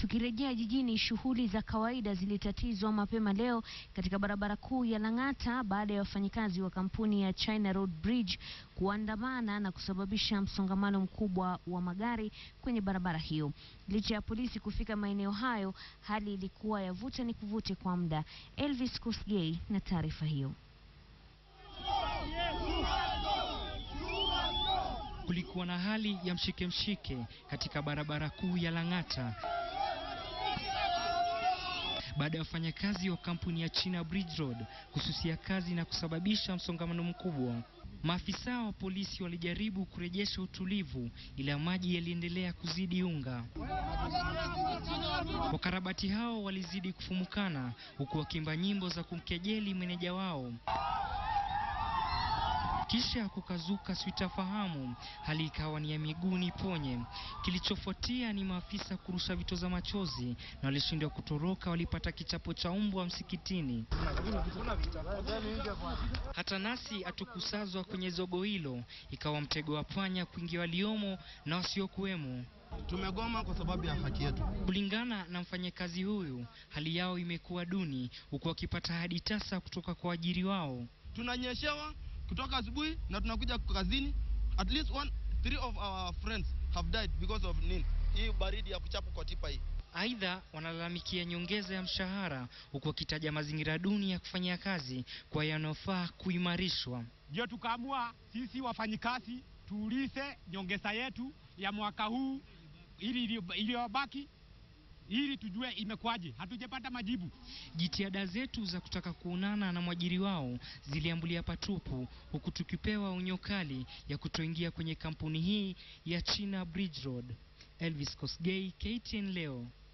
Tukirejea jijini, shughuli za kawaida zilitatizwa mapema leo katika barabara kuu ya Lang'ata baada ya wafanyikazi wa kampuni ya China Road Bridge kuandamana na kusababisha msongamano mkubwa wa magari kwenye barabara hiyo. Licha ya polisi kufika maeneo hayo, hali ilikuwa ya vuta ni kuvute kwa muda. Elvis Kosgei na taarifa hiyo. Kulikuwa na hali ya mshike mshike katika barabara kuu ya Lang'ata baada ya wafanyakazi wa kampuni ya China Bridge Road kususia kazi na kusababisha msongamano mkubwa. Maafisa wa polisi walijaribu kurejesha utulivu, ila maji yaliendelea kuzidi unga. Wakarabati hao walizidi kufumukana, huku wakiimba nyimbo za kumkejeli meneja wao. Kisha kukazuka sitafahamu, hali ikawa ni ya miguu ni ponye. Kilichofuatia ni maafisa kurusha vitoza machozi na walishindwa kutoroka, walipata kichapo cha mbwa msikitini. Hata nasi hatukusazwa kwenye zogo hilo, ikawa mtego wa panya kuingia waliomo na wasiokuwemo. Tumegoma kwa sababu ya haki yetu. Kulingana na mfanyakazi huyu, hali yao imekuwa duni, huku wakipata hadi tasa kutoka kwa ajiri wao. Tunanyeshewa kutoka asubuhi na tunakuja kazini. At least one, three of our friends have died because of nini? Hii baridi ya kuchapa kwa tipa hii. Aidha, wanalalamikia nyongeza ya mshahara huku wakitaja mazingira duni ya kufanyia kazi kwa yanayofaa kuimarishwa. Ndio tukaamua sisi wafanyikazi tuulize nyongeza yetu ya mwaka huu ili iliyobaki ili tujue imekwaje. Hatujapata majibu. Jitihada zetu za kutaka kuonana na mwajiri wao ziliambulia patupu, huku tukipewa onyo kali ya kutoingia kwenye kampuni hii ya China Bridge Road. Elvis Kosgei, KTN leo.